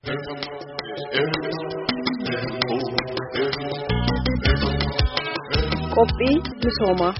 Qophii misoomaa.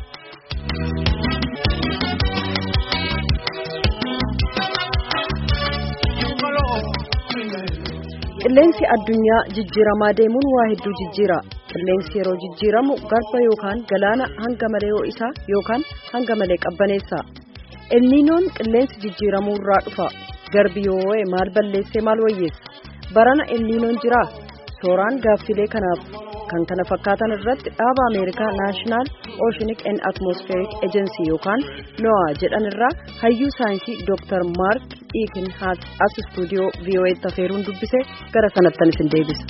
Qilleensi addunyaa jijjiiramaa deemuun waa hedduu jijjiira. Qilleensi yeroo jijjiiramu garba yookaan galaana hanga malee ho'isaa yookaan hanga malee qabbaneessa. Elniinoon qilleensi jijjiiramuu irraa dhufa. Garbi yoo ho'e maal balleessee maal wayyeessa? Barana elniinoon jiraa? Sooraan gaaffilee kanaaf kan kana fakkaatan irratti dhaaba Ameerikaa Naashinaal Oceanic and Atmospheric Agency yookaan NOAA jedhan irraa hayyuu saayinsii Dr. Mark Eakenhaat as istuudiyoo VOA'tti afeeruun dubbise gara sanattan isin deebisa.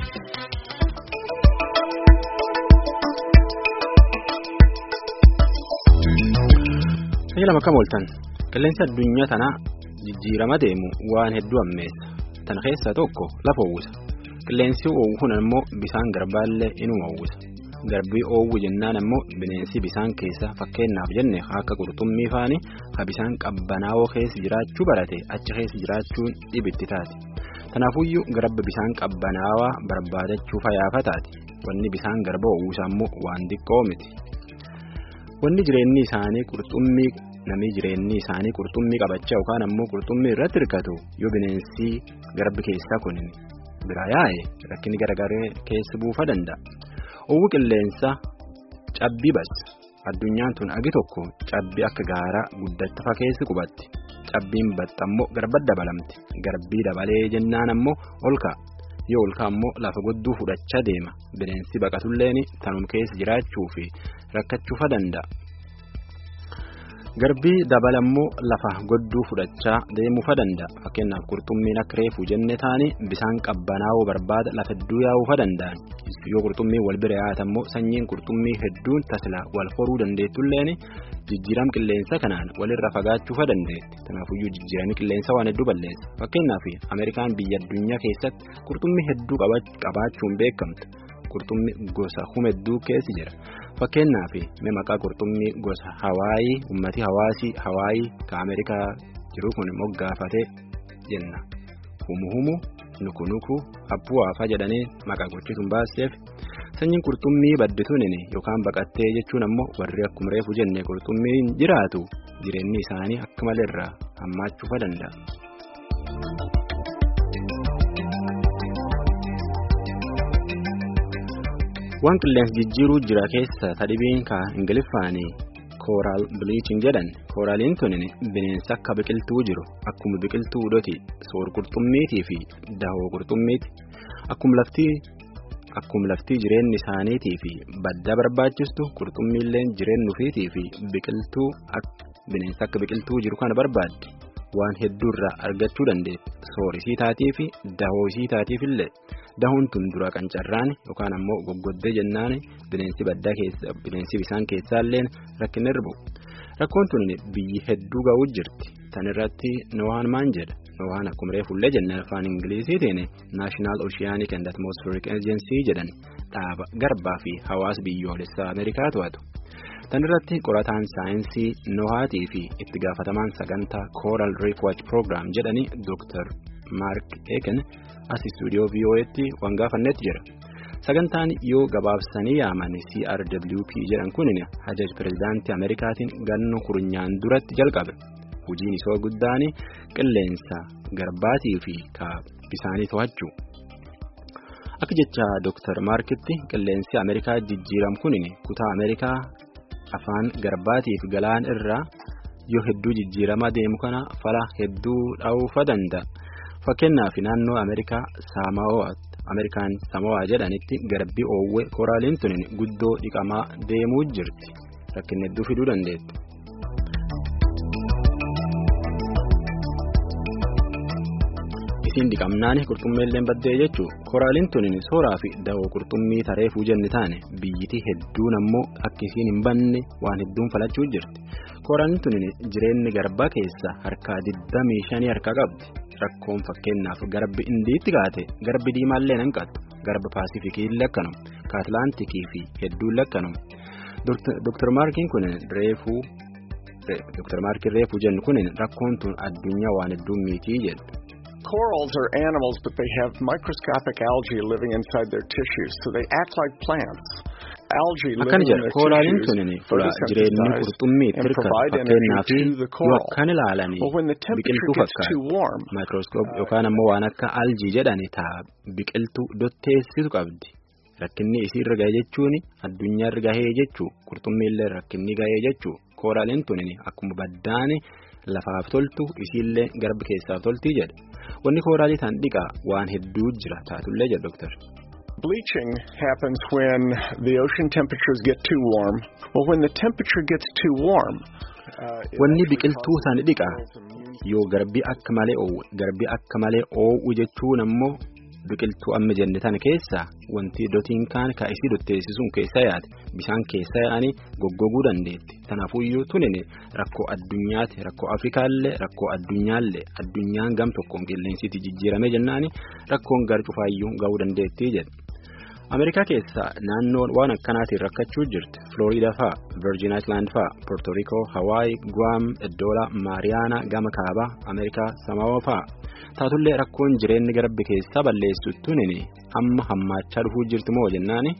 Tajaajila akkam ooltan qilleensi addunyaa tanaa jijjiirama deemu waan hedduu ammeessa tan keessaa tokko lafa uwwisa qilleensi oowwu kun ammoo bisaan garbaallee inuma uwwisa garbii oowwu jennaan ammoo bineensi bisaan keessa fakkeenyaaf jenne akka qurxummii faanii ha bisaan qabbanaa'oo keessa jiraachuu barate achi keessa jiraachuun dhibitti taati kanaafuyyuu garba bisaan qabbanaawaa barbaadachuu fayaafa taati wanni bisaan garba uwwisa ammoo waan xiqqoo miti. wanni jireenyi isaanii qurxummii namni jireenyi isaanii qurxummii qabachaa yookaan ammoo qurxummii irratti hirkatu yoo bineensi garbi keessaa kun bira yaa'e rakkinni garagaree keessa buufa danda'a. Oowwu qilleensa cabbii bas addunyaan tun agi tokko cabbii akka gaaraa guddattafa keessi qubatti cabbiin baxxammoo garba dabalamti garbii dabalee jennaan ammoo olka yoo olka ammoo lafa godduu fudhachaa deema bineensi baqatulleen tanum keessa jiraachuu fi rakkachuufa danda'a. Garbii dabalammoo lafa godduu fudhachaa deemuufa danda'a. Fakkeenyaaf qurxummiin akka reefuu jenne taane bisaan qabbanaa'uu barbaada lafa hedduu yaa'uufa danda'an. Yoo qurxummiin wal bira yaa'atammoo sanyiin qurxummii hedduun tasla wal horuu dandeettulleen jijjiiram qilleensa kanaan walirra fagaachuufa dandeetti. Kanaafuyyuu jijjiirami qilleensa waan hedduu balleessa. Fakkeenyaaf Ameerikaan biyya addunyaa keessatti qurxummii hedduu qabaachuun beekamtu. Qurxummii gosa hedduu keessi jira. Fakkeenyaaf mee maqaa qurxummii gosa Hawaayii ummati hawaasii Hawaayii ka Ameerikaa jiru kun moggaafatee jenna. Humu humu nuku nuku abbuu haafaa jedhanii maqaa gochisuun baaseef sanyiin qurxummii baddituun yookaan baqattee jechuun ammoo warri akkuma reefu jenne qurxummiin jiraatu jireenyi isaanii akka maleerraa hammaachuufa danda'a. waan qilleensi jijjiiruu jira keessa tadhibiin ka ingiliffaanii kooraal biliichin jedhan kooraaliin tunin bineensa akka biqiltuu jiru akkuma biqiltuu hudhoti soor qurxummiitii fi dahoo qurxummiiti akkuma laftii akkuma laftii jireenyi isaaniitii fi badda barbaachistu qurxummiilleen jireenyu ofiitii fi biqiltuu bineensa akka biqiltuu jiru kana barbaaddi waan hedduurraa argachuu dandeetti soorisii taatii fi dahoosii taatiifillee. dahuun tun dura qancarraan yookaan ammoo goggoddee jennaan bineensi baddaa keessa bineensi bisaan keessaallee rakkinni irbu rakkoon tun biyyi hedduu ga'uu jirti tan irratti noohaan maan jedha noohaan akkuma reefullee jenna afaan ingiliziitiin naashinaal oceanic and atmospheric agency jedhan dhaaba garbaa fi hawaasa biyyoolessaa ameerikaa to'atu tan irratti qorataan saayinsii noohaatii fi itti gaafatamaan sagantaa kooral reef watch program jedhanii dooktar maark eeken. as istuudiyoo VOA'tti waan gaafannetti jira sagantaan yoo gabaabsanii yaaman CRWP jedhan kun hajaj pirezidaantii ameerikaatiin ganno kurunyaan duratti jalqabe hojiin isoo guddaan qilleensa garbaatii fi bisaanii to'achuu akka jecha Dr. Maarkitti qilleensi ameerikaa jijjiiram kun kutaa ameerikaa afaan garbaatiif galaan irraa yoo hedduu jijjiiramaa deemu kana fala hedduu dha'uufa danda'a. fakkeenyaaf naannoo ameerikaa ameerikaan samo'aa jedhanitti garbi oowwee kooraaliin tun guddoo dhiqamaa deemuu jirti rakkinni hedduu fiduu dandeetti. isiin dhiqamnaan qurxummeellee baddee jechuun kooraaliin tun sooraa fi dawoo qurxummii tareefuu jenni taane biyyiti hedduun ammoo akka isiin hin banne waan hedduun falachuu jirti kooraaliin tun jireenyi garbaa keessa harkaa 25 harkaa qabdi. rakkoon fakkeenyaaf garbi indiitti kaate garbi diimaallee nan qattu garba paasifikii lakkanuma ka atlaantikii fi hedduun lakkanuma Dr. Maarkiin kun reefuu Dr. Maarkiin reefuu jennu kun rakkoon tun addunyaa waan hedduun miitii jedhu Corals are animals, but they have microscopic algae living inside their tissues, so they act like plants. Algae Akkana living in jedha their kooraalin tissues tunin fula jireenyi photosynthesize qurxummii and tirka provide fakkeenyaa fi energy to the yoo coral. akkan ilaalanii But when the temperature biqiltuu gets too fakkaatu warm, maayikirooskoop yookaan ammoo waan akka aljii jedhani taa biqiltuu dotteessitu qabdi rakkinni isii irra gahee jechuun addunyaa irra gahee jechuu qurxummii illee rakkinni gahee jechuu kooraalin tunin akkuma baddaani lafaaf toltu isiillee garba keessaaf toltii jedha wanni kooraalii tan dhiqaa waan hedduu jira taatullee jedha doktar. Bleaching happens when the ocean temperatures get too warm. Well, when the temperature gets too warm, uh, it Wanni actually biqiltuu causes sana the dhiqaa coral's immune yoo garbi akka malee oowwe garbi akka malee oowwu jechuun ammoo biqiltuu amma jenne tana keessa wanti dotiin kaan ka isii dotteessisuun keessa yaate bishaan keessa yaa'anii goggoguu dandeetti tanaafuyyuu tunin rakkoo addunyaati rakkoo afrikaallee rakkoo addunyaallee addunyaan gam tokkoon qilleensitti jijjiirame jennaani rakkoon gar cufaayyuu ga'uu dandeettii jedha. Ameerikaa keessa naannoon waan akkanaatiin rakkachuu jirti. Florida fa'a, Virgin Island fa'a, Puerto Rico, Hawaii, Guam, Eddoola, Maariyaana, Gama Kaabaa, Ameerikaa Samaawaa fa'a. Taatullee rakkoon jireenyi garbi keessa balleessuttuun amma hammaachaa dhufuu jirti moo jennaani?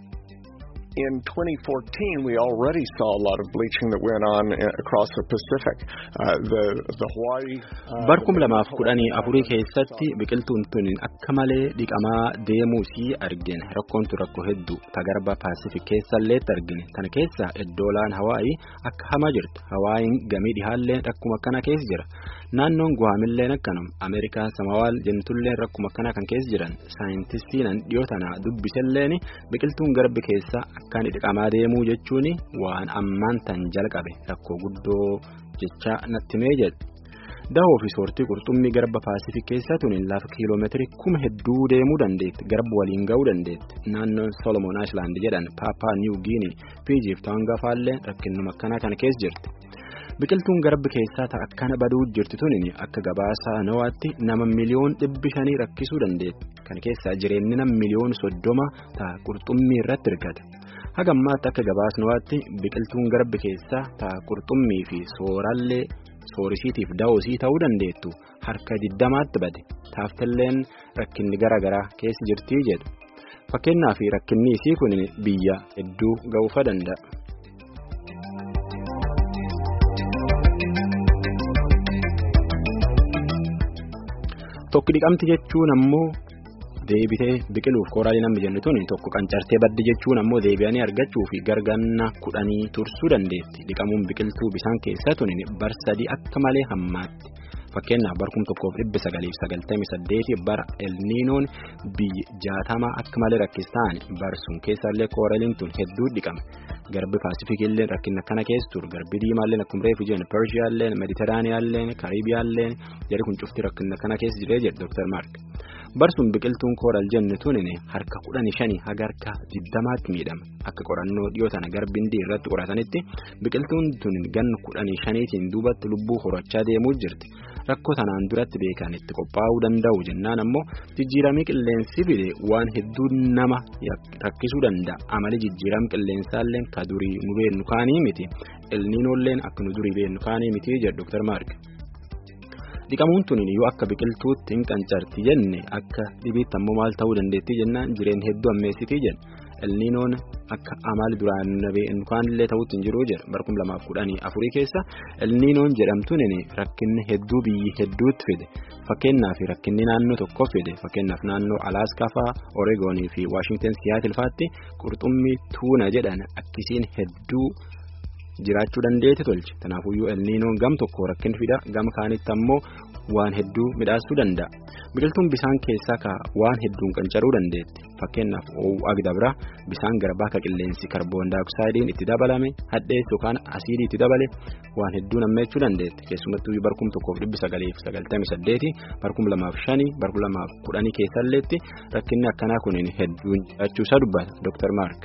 in 2014, we already saw a lot of bleaching that went on uh, across the Pacific. Uh, the the Hawaii. Uh, Barkum the lamaaf Hawaii kudhanii afurii Islands keessatti saw- biqiltuun tun akka malee dhiqamaa deemuu sii argine rakkoon tun rakkoo hedduu tagarba paasifik keessalleetti argine kana keessa eddoolaan hawaayii akka hamaa jirti hawaayiin gamii dhihaalleen rakkuma akkana keessa jira naannoon guwaamilleen akkanum ameerikaan samawaal jentulleen rakkuma akkana kan keessa jiran saayintistiinan dhiyoo tana dubbiselleen biqiltuun garbi keessa akkaan dhiqamaa deemuu jechuun waan ammaan tan jalqabe rakkoo guddoo jecha natti mee jedhe. Dahoo fi soortii qurxummii garba paasifik keessaa tuni lafa kiiloomeetirii kuma hedduu deemuu dandeetti garba waliin ga'uu dandeetti naannoon solomon island jedhan paapaa niw giinii fiijiif taanga faallee rakkinnuma akkanaa kana keessa jirti. Biqiltuun garbi keessaa ta'a akkana baduu jirti tuni akka gabaasaa nawaatti nama miliyoon dhibbi shanii rakkisuu dandeetti. Kana keessaa jireenyi nama miliyoon soddoma ta'a qurxummii irratti hirkata. Haga ammaatti akka gabaasnawaatti biqiltuun garbi keessaa ta'a qurxummii fi soorallee soorisiitiif da'oosii ta'uu dandeettu harka diddamaatti bade taaftalleen rakkinni gara garaa keessa jirtii jedhu fakkeenyaaf rakkinni isii kun biyya hedduu ga'uufa danda'a. Tokko dhiqamti jechuun ammoo deebitee biqiluuf kooraalii namni jennu tuni tokko qancartee baddi jechuun ammoo deebi'anii argachuu fi gargaarna kudhanii tursuu dandeetti dhiqamuun biqiltuu bishaan keessaa tuni bar sadii akka malee hammaatti fakkeenyaaf barkum tokkoof dhibbi sagaliif sagaltamii saddeeti bara elniinoon biyyi jaatamaa akka malee rakkistaan barsuun keessallee kooraliin tun hedduu dhiqame garbi paasifikiillee rakkina kana keessa ture garbi diimaallee akkuma reefu jiran persiyaallee mediteraaniyaallee kariibiyaallee jedhi kun cufti rakkina kana keessa jiree jedhe dooktar maark. barsuun biqiltuun kooral jennu tunin harka kudhanii shanii haga harka diddamaatti miidhama akka qorannoo dhiyoo tana garbindii irratti qoratanitti biqiltuun tunin ganna kudhanii shaniitiin duubatti lubbuu horachaa deemuu jirti rakkoo tanaan duratti beekan itti qophaa'uu danda'u jennaan ammoo jijjiiramii qilleensi fide waan hedduu nama rakkisuu danda'a amali jijjiiram qilleensaalleen ka durii nu beennu kaanii miti elniinoolleen akka nu durii beennu kaanii miti jedhu dooktar maark. dhiqamuun tuniin yoo akka biqiltuutti hin qancarti jenne akka dhibiitti ammoo maal ta'uu dandeettii jennaan jireen hedduu ammeessitii jenna elniinoon akka amaali duraan kaanillee ta'uutti hin jiru jedha barkum lamaaf kudhanii afurii keessa elniinoon jedhamtuun rakkinni hedduu biyyi hedduutti fide fakkeenyaaf rakkinni naannoo tokko fide fakkeenyaaf naannoo alaaskaa fa'aa oreegoonii fi waashingtan siyaatil fa'aatti qurxummii tuuna jedhan akkisiin hedduu. jiraachuu dandeetti tolche kanaafuyyuu elniinoon gam tokko rakkin fida gama kaanitti ammoo waan hedduu midhaasuu danda'a biqiltuun bishaan keessaa ka waan hedduun qancaruu dandeetti fakkeenyaaf oowwaa dabra bishaan garbaa ka qilleensi karboon daayoksaayidiin itti dabalame hadheessu yookaan asiidii itti dabale waan hedduu nammeechuu dandeetti keessumattuu barkum tokkoof dhibbi sagaliif sagaltamii saddeeti barkum lamaaf shanii barkum lamaaf kudhanii keessalleetti rakkinni akkanaa kun hedduun jiraachuu isaa dubbata dooktar maark.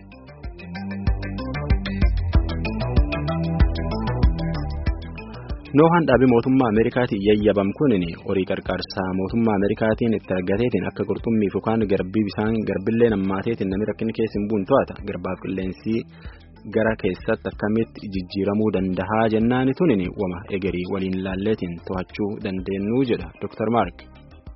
Noohaan dhaabii mootummaa Ameerikaatiin yayyabam kunin horii qarqaarsaa mootummaa Ameerikaatiin itti argateetiin akka qurxummii fi yookaan garbii bishaan garbillee nammaateetiin namni rakkinni keessa hin buun to'ata garbaaf qilleensi gara keessatti akkamitti jijjiiramuu danda'a jennaani tunin wama egerii waliin laalleetiin to'achuu dandeenyu jedha Dr. Mark.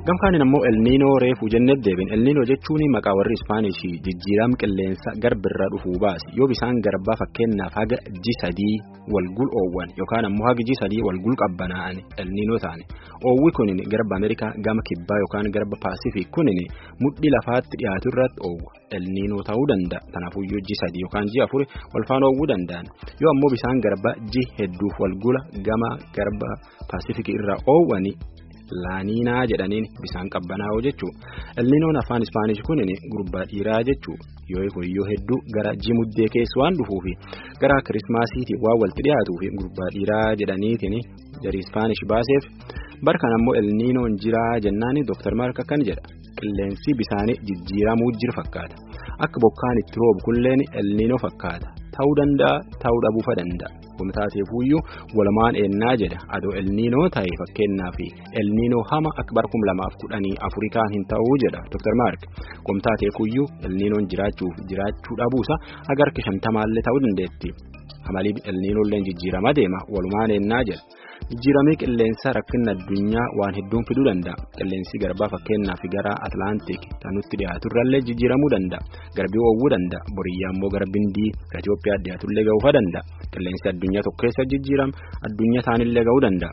gamkaanin ammoo elniinoo reefuu jennee deebin elniinoo jechuun maqaa warri ispaanishii jijjiirama qilleensa garbirra dhufuu baase yoo bisaan garbaa fakkeenyaaf haga ji sadii walgul oowwan yookaan ammoo haga ji sadii walgul qabbanaa'an elniinoo ta'ani oowwi kunin garba ameerikaa gama kibbaa yookaan garba paasifik kunin mudhii lafaatti dhiyaatu irratti oowwa elniinoo ta'uu danda'a kanaafuyyuu ji sadii yookaan ji afur walfaan oowwuu danda'an yoo ammoo bisaan garbaa ji hedduuf walgula gama garba paasifik irra oowwani. laaniinaa jedhaniin bisaan qabbanaa'oo jechuu elniinoon afaan ispaanish kunin gurbaa dhiiraa jechuu yoo hoyyoo hedduu gara jimuddee keessa waan dhufuufi gara kirismaasiitiin waan walitti dhiyaatuufi gurbaa dhiiraa jedhaniitiin jarii ispaanish baaseef barkan ammoo elniinoon jiraa jennaani dooktar maark akkan jedha qilleensi bisaanii jijjiiramuu jiru fakkaata akka bokkaan itti roobu kulleen elniinoo fakkaata ta'uu danda'a ta'uu dhabuufa danda'a. Gomtaateefuyyuu walumaan eennaa jedha adoo elniinoo ta'e fakkeenyaaf elniinoo hama akka bara kum lamaaf kudhanii afurikaan hin ta'uu jedha Dr. Mark gomtaateefuyyuu elniinoon jiraachuuf jiraachuu dhabuusa agar kishantamaallee ta'uu dandeetti amalii elniinoolleen jijjiirama deema walumaan eennaa jedha jijjiiramee qilleensa rakkina addunyaa waan hedduun fiduu danda'a qilleensi garbaa fakkeenyaaf gara atlaantik kan nutti dhiyaaturrallee jijjiiramuu danda'a garbii oowwuu danda'a boriyyaa immoo gara bindii gara Itoophiyaa dhiyaatullee ga'uufa danda'a qilleensi addunyaa tokko keessa jijjiirama addunyaa isaanillee ga'uu danda'a.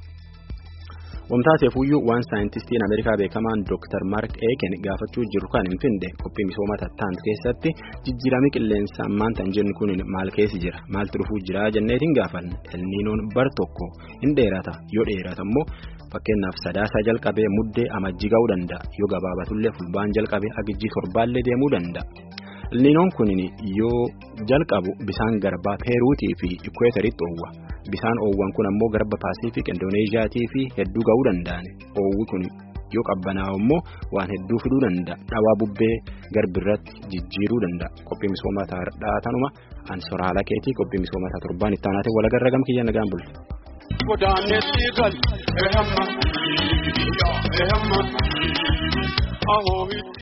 Wamtaateefuyyuu waan saayintistiin Ameerikaa beekamaan Dr. Mark Eken gaafachuu jiru kan hin finde qophii misooma tattaan keessatti jijjiiramii qilleensa ammaan tan jennu kun maal keessi jira maaltu dhufuu jira jenneetiin gaafanne elniinoon bar tokko hin dheerata yoo dheerata immoo fakkeenyaaf sadaasaa jalqabee muddee amajjii ga'uu danda'a yoo gabaabatullee fulbaan jalqabee agijjii torbaallee deemuu danda'a. elniinoon kun yoo jalqabu bisaan garbaa peeruutii fi ikweeteritti oowwa bisaan oowwan kun ammoo garba paasifik indoneeziyaatii fi hedduu ga'uu danda'an oowwi kun yoo qabbanaa'u immoo waan hedduu fiduu danda'a dhawaa bubbee garbirratti jijjiiruu danda'a qophii misoomaa tanuma an soraala keetii qophii misoomaa torbaan itti aanaatiin walagarra gam kiyya nagaan bultu. Godaanetti gal ehamma ehamma ahoohi.